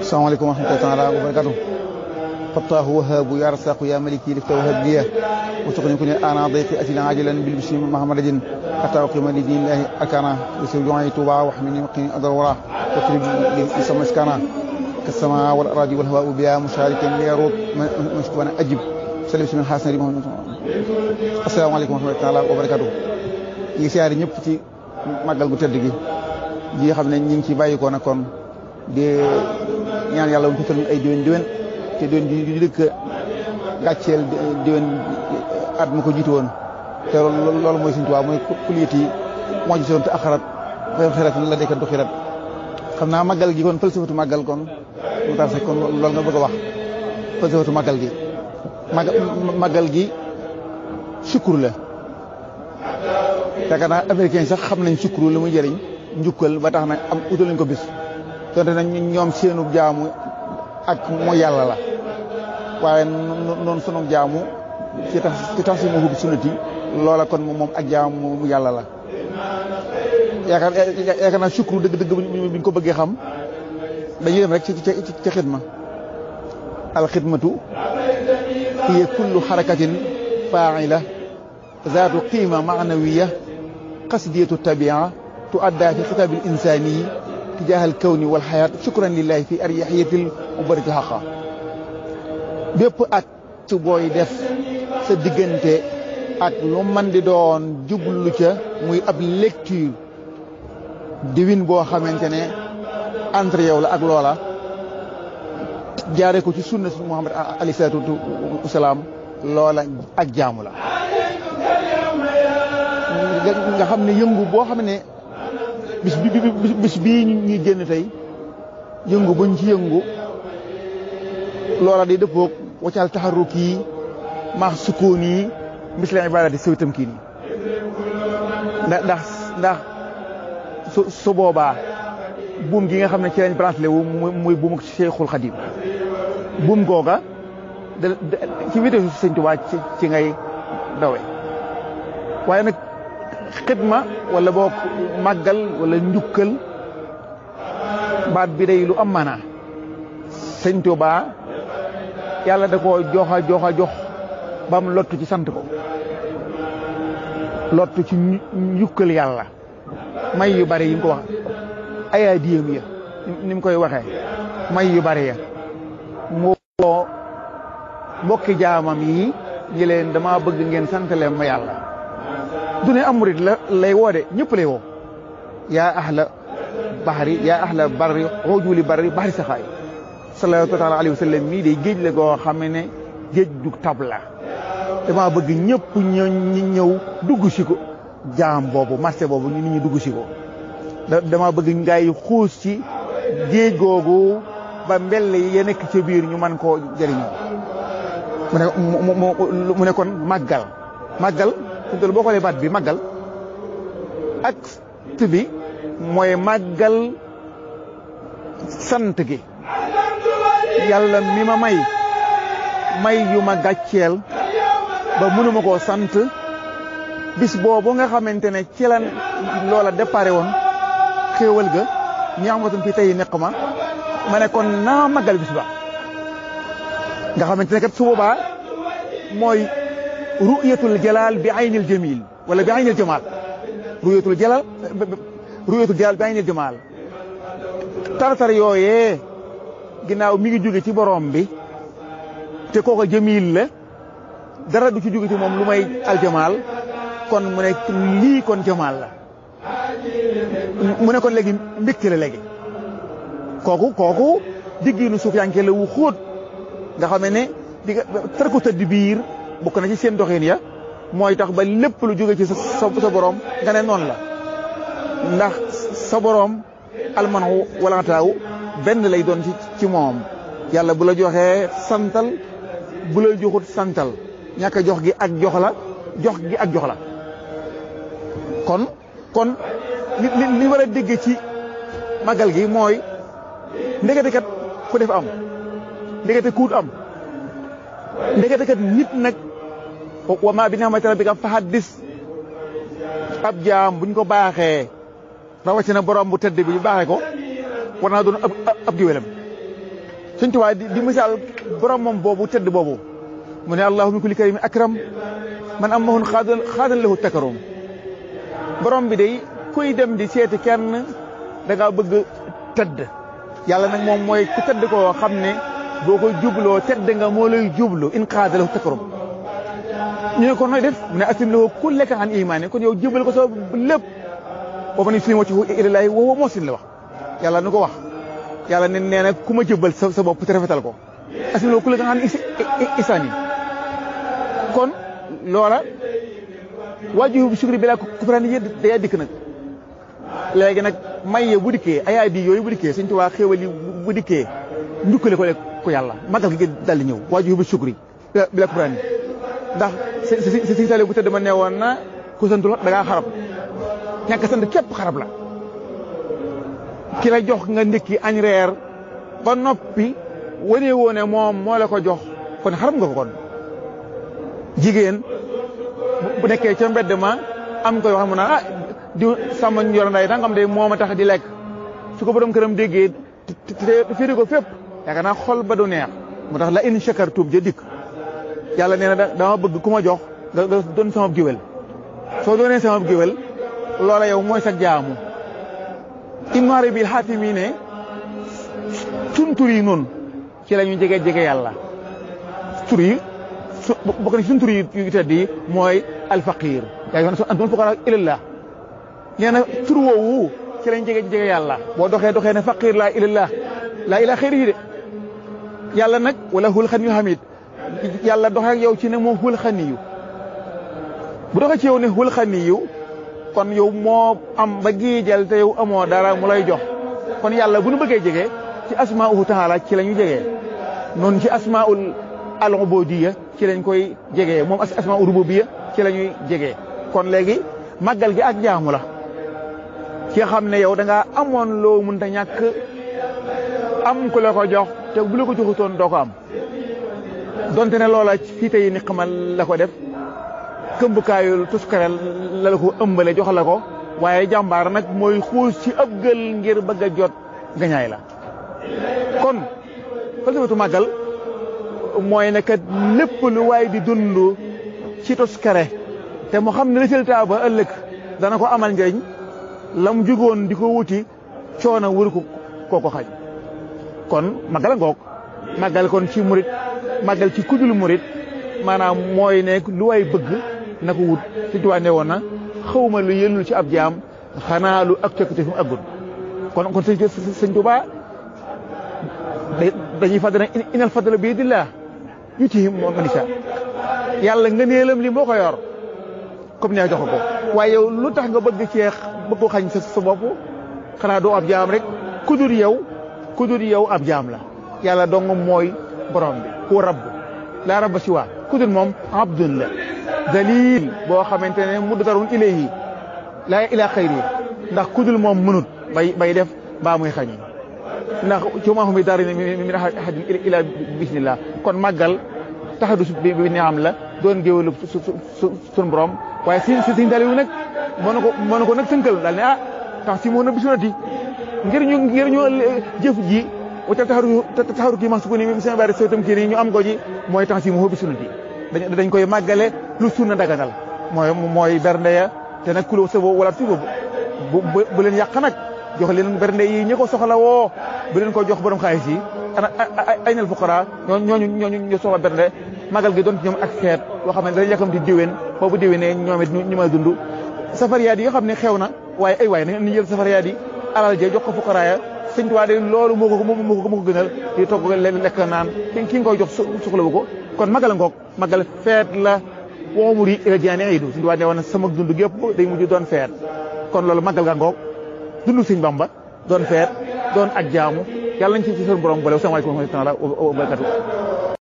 salaamaaleykum wa rahmatullahi taala wa barakatuh fattaahu wahaabu ya rasaqu ya maliki lifta wahab liya وسقني كن انا ضيقي اتي عاجلا بالبشر محمد حتى اقيم لدين الله اكانا يسر جوعي توبا واحمني وقني اضر وراه واكرم لي اسم مسكانا كالسماء والاراضي والهواء بها مشاركا ليروط مشكوانا اجب سلم من حسن ريم السلام عليكم ورحمه الله تعالى وبركاته yi siyaari ñëpp ci màggal gu tëdd gi ji xam ne ñi ngi ci bàyyi ko nag kon di ñaan yàlla mu fekkal ay déwén déwén te déwén di dëkk gàcceel déwén at mu ko jiitu woon te loolu mooy suñu tubaab mooy kuliyat yi moo ci woon te axarat xëy xirat la dekkantu xirat xam naa màggal gi kon falsafatu màggal kon mu tax sax kon loolu nga bëgg a wax falsafatu màggal gi màggal gi sukkur la yaakaar naa américain sax xam nañ sukkur lu muy jëriñ njukkal ba tax na am utal nañ ko bis donte nag ñoom seenu jaamu ak mooy yàlla la waaye noonu sunu jaamu ci tax ci tax si ma hub sunnati loola kon moom ak jaamu yàlla la yaakaar yaakaar naa sukru dëgg dëgg buñ ko bëggee xam dañuy dem rek ci ci xidma al xidmatu hiya kullu xarakatin faila zaatu qiima maanawiya qasdiyatu tabia tuadda fi xitaab al insani tijaaha al kawni wal xayaat shukran lillahi fi aryaxiyatil ubarati xaqa bépp acte booy def sa diggante ak lu man di doon jublu ca muy ab lecture divine boo xamante ne entre yow la ak loola jaare ko ci sunna si Muhammad alayhi salaatu wasalaam loola ak jaamu la nga xam ne yëngu boo xam ne bis bi bis bii ñuy génn tey yëngu buñ ci yëngu loola day dëppoog waccal taxaruk yi maax sukkoon yi misla ibadati sawi tamkiin yi ndax ndax ndax su su boobaa buum gi nga xam ne ci lañ branché wu muy buumuk Cheikhul Khadim buum googa da ci vitesse Sëñ Tuubaa ci ngay dawe waaye nag xidma wala boo màggal wala njukkal baat bi day lu am maanaa Sëñ Tuubaa yàlla da koo joxa joxa jox ba mu lottu ci sant ko lottu ci njukkal yàlla may yu bari yi mu ko wax ayaa diyam ya ni mu koy waxee may yu bari ya mu woo mbokki jaamam yi ñi leen dama bëgg ngeen santale ma yàlla du ne am murit la lay woo de ñëpp lay woo yaa ahla bahri yaa ahla barri xoojuli barri bahri saxaay sallallahu taala alayhi wa sallam mii de géej la goo xam ne géej du tab la dama bëgg ñëpp ñëw ñëw dugg si ko jaam boobu marché boobu nit ñi dugg si ko dama bëgg ngay xuus ci géej googu ba mbell yi nekk ca biir ñu mën koo jëriñoo mu ne mu ne kon màggal màggal suñu toll boo xoolee baat bi màggal ak bi mooy màggal sant gi yàlla mi ma may may yu ma gàcceel ba mënuma koo sant bis boobu nga xamante ne ci la loola déparé woon xéewal ga ñaamatan fi tey neq ma ma ne kon naa màggal bis ba nga xamante ne kat su boobaa mooy ru'yatul jalal bi aynil jamil wala bi aynil jamal ru'yatul jalal ru'yatul jalal bi aynil jamal tartar yooyee ginnaaw mi ngi jóge ci borom bi te kooka jamil la dara du ci jóge ci moom lu may aljamaal kon mu ne lii kon jamaal la mu ne kon léegi mbégte la léegi kooku kooku diggiinu suuf yanke la wu xóot nga xam ne di tar ko tëdd biir bokk na ci seen doxin ya mooy tax ba lépp lu jóge ci sa sa borom nga ne noonu la ndax sa borom almanu walantaaw benn lay doon ci ci moom yàlla bu la joxee santal bu la joxut santal ñàkk jox gi ak jox la jox gi ak jox la kon kon li li war a dégg ci magal gi mooy ndekete kat ku def am ndekete kuut am ndekete kat nit nag wa ma bi ni'mati rabbika fa haddis ab jaam buñ ko baaxee rawatina borom bu tëdd bi ñu baaxee ko war naa doon ab ab géwélam Sëñ Tuubaa di di misaal borom moom boobu tëdd boobu mu ne allahu min kulli karimin akram man am mahun xaadan xaadan lahu takarum borom bi day kuy dem di seeti kenn da ngaa bëgg tëdd yàlla nag moom mooy ku tëdd koo xam ne boo ko jubloo tëdd nga moo lay jublu in xaada lahu takarum ñu ne ko nooy def mu ne aslim lahu kullaka an imaani kon yow jubal ko sa lépp boo ma ni suñu wacci ilallaahi wa huwa muhsin la wax yàlla nu ko wax yàlla ne nee na ku ma jëbal sa sa bopp te rafetal ko aslim lahu kullaka an isaani kon loola waaju sukri bi laa kufraani yi day dikk nag léegi nag maye bu dikkee ayaay di yooyu bu dikkee Sëñ Tuubaa xéewal yi bu dikkee njukkale ko ko yàlla magal gi dal di ñëw waaju bi sukri bi laa kufraani ndax si si si tali bu tëdd ma ne woon na ku santul da ngaa xarab ñàkk sant képp xarab la ki la jox nga ndékki añ reer ba noppi wane woo ne moom moo la ko jox kon xarab nga ko kon jigéen bu nekkee ca mbedd ma am koy wax mu naan ah di sàmm yor nday dangam de moo ma tax di lekk su ko borom këram déggee te féeri ko fépp yaakaar naa xol ba du neex mu tax la in shakartum ja dikk yàlla nee na dama bëgg ku ma jox nga doon sama géwél soo doonee sama géwél loola yow mooy sa jaamu immaare bi xaatim yi ne sun tur yi noonu ci la ñu jege jege yàlla tur yi su bokk na sun tur yi yu tedd yi mooy alfaqir yaa yoon antum fuqara ilallah nee na tur woowu ci lañ jege jege yàlla boo doxee doxee ne faqir laa ilallah laa ilaa xëyri yi de yàlla nag wala hul xan yu hamid yàlla doxee ak yow ci ne moom hul xaniyu bu doxee ci yow ne hul xaniyu kon yow moo am ba giijal te yow amoo dara mu lay jox kon yàlla bu nu bëggee jege ci asmauhu taala ci la ñu jegee noonu ci asmaul al ubudiyya ci lañ koy jegee moom asmaul rububiyya ci la ñuy jegee kon léegi màggal gi ak jaamu la ci xam ne yow da ngaa amoon loo mënta ñàkk am ku la ko jox te bu la ko joxutoon doo ko am donte ne loola fii tey ni xamal la ko def këmbukaayu tuskarel la la ko ëmbale jox la ko waaye jàmbaar nag mooy xuus ci ab gël ngir bëgg a jot gañaay la kon falsafatu màggal mooy ne kat lépp lu waay di dund ci tuskare te mu xam ne résultat ba ëllëg dana ko amal njëriñ la mu jugoon di ko wuti coono wër ko koo ko xañ kon màggal a ngoog màggal kon ci murit màggal ci kudul murit maanaam mooy ne lu waay bëgg na ko wut si tuwaa ne woon na xawma lu yëllul ci ab jaam xanaa lu ak cokkite fi mu aggul kon kon sëñ sëñ Tuubaa dañuy fàttali ne inal fadla bi yadillah yutihi man yashaa yàlla nga neelam li moo ko yor comme ne jox ko waaye yow lu tax nga bëgg ceex bëgg ko xañ sa sa bopp xanaa doo ab jaam rek kudur yow kudur yow ab jaam la yàlla dong mooy borom bi ku rabb laa rabba si waa kudur moom abdun la dalil boo xamante ne muddarun ilayhi laa ilaa xayri ndax kudul moom mënut bay bay def baa muy xañ ndax ci maa mi daari min ahadin ila bismillah kon màggal taxadus bi bi ni am la doon géwélu su sun borom waaye si si siñ daliwu nag mënu ko mënu ko nag tënkal daal ne ah tax si moo na bisunati ngir ñu ngir ñu jëf ji wacca taxaru taxaru kii ma su ko ni mi seen bari sootam kii nii ñu am ko ji mooy tax si moo bisunati dañ koy màggale lu sunna daganal mooy mooy bernde ya te nag kulo sa wala si boobu bu bu leen yàq nag jox leen bernde yi ñi ko soxla woo bu leen ko jox borom xaalis yi ana ay nal fuqara ñooñu ñooñu ñu soxla bernde magal gi doon ci ñoom ak feet boo xam ne dañu yàkkamti diwén boobu diwénee ñoom it ñu may dund safariyaat yi nga xam ne xew na waaye ay waay nañu jël safariyaat yi alal ja jox ko fuqara ya sëñ Tuubaa de loolu moo ko moo ko moo ko gënal di togg lekk naan ki ki nga koy jox soxlawu ko kon magal ngoog magal feet la woomur yi ila jaani iidu sëñ Tuubaa ne woon sama dund gépp day mujj doon feet kon loolu magal ga ngoog dund sëñ Bamba doon feet doon ak jaamu yàlla nañ ci ci seen borom boole wasalaamaaleykum wa rahmatulah wa barakatu